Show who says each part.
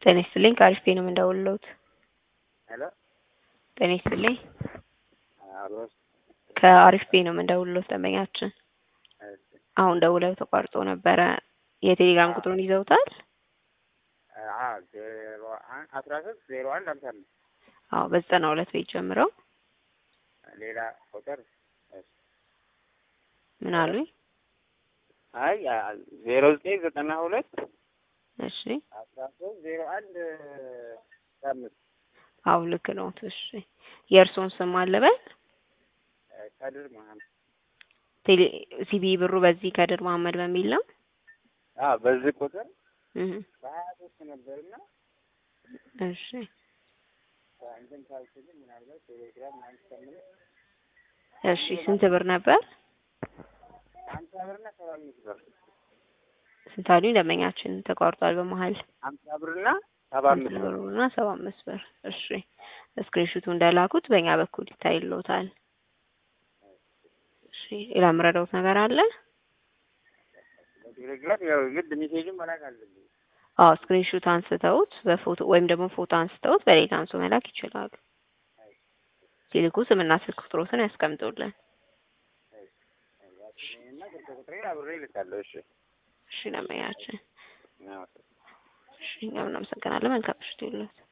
Speaker 1: ጤና ይስጥልኝ ከአሪፍ ፔ ነው የምንደውልልዎት።
Speaker 2: ሄሎ
Speaker 1: ጤና ይስጥልኝ
Speaker 2: አሎ
Speaker 1: ከአሪፍ ፔ ነው የምንደውልልዎት ደንበኛችን
Speaker 2: እሺ
Speaker 1: አሁን ደውለው ተቋርጦ ነበረ። የቴሌግራም ቁጥሩን ይዘውታል?
Speaker 2: አ ዜሮ አንድ አስራ ሶስት ዜሮ አንድ ሀምሳ አምስት
Speaker 1: አዎ በዘጠና ሁለት ቤት ጀምረው
Speaker 2: ሌላ ቁጥር እሺ
Speaker 1: ምን አሉኝ?
Speaker 2: አይ ዜሮ ዘጠኝ ዘጠና ሁለት
Speaker 1: እሺ
Speaker 2: አስራ ሶስት ዜሮ አንድ አምስት
Speaker 1: አዎ ልክ ነው። እሺ የእርስዎን ስም አለበል
Speaker 2: ከድር መሀመድ
Speaker 1: ቴሌ ሲቢ ብሩ በዚህ ከድር መሀመድ በሚል ነው።
Speaker 2: አ በዚህ ቁጥር
Speaker 1: እህ
Speaker 2: በሀያ ሶስት ነበርና
Speaker 1: እሺ
Speaker 2: እንትን ካልኩልኝ ምናልባት ቴሌግራም ምናምን ከምል
Speaker 1: እሺ ስንት ብር ነበር?
Speaker 2: ሀምሳ ብርና ሰባ አምስት ብር
Speaker 1: ስንት አሉኝ? ደንበኛችን ተቋርጧል በመሀል
Speaker 2: ሀምሳ ብርና ሰባ አምስት
Speaker 1: አምስት
Speaker 2: ብር
Speaker 1: ብርና ሰባ አምስት ብር። እሺ ስክሪንሹቱ እንደላኩት በእኛ በኩል ይታይልዎታል። እሺ ሌላ የምረዳዎት ነገር አለ?
Speaker 2: በቴሌግራም ያው ግድ ሜሴጅን መላክ አለብኝ።
Speaker 1: አዎ ስክሪንሹት አንስተውት በፎቶ ወይም ደግሞ ፎቶ አንስተውት በሌላ አንሶ መላክ ይችላሉ። ሲልኩ ስምና ስልክ ቁጥሮትን ያስቀምጡልን።
Speaker 2: እና ስልክ ቁጥሬን አብሬ እልካለሁ። እሺ
Speaker 1: እሺ ደንበኛችን፣
Speaker 2: አዎ።
Speaker 1: እሺ እኛም እናመሰግናለን። መልካም ምሽት ይሁንልዎት።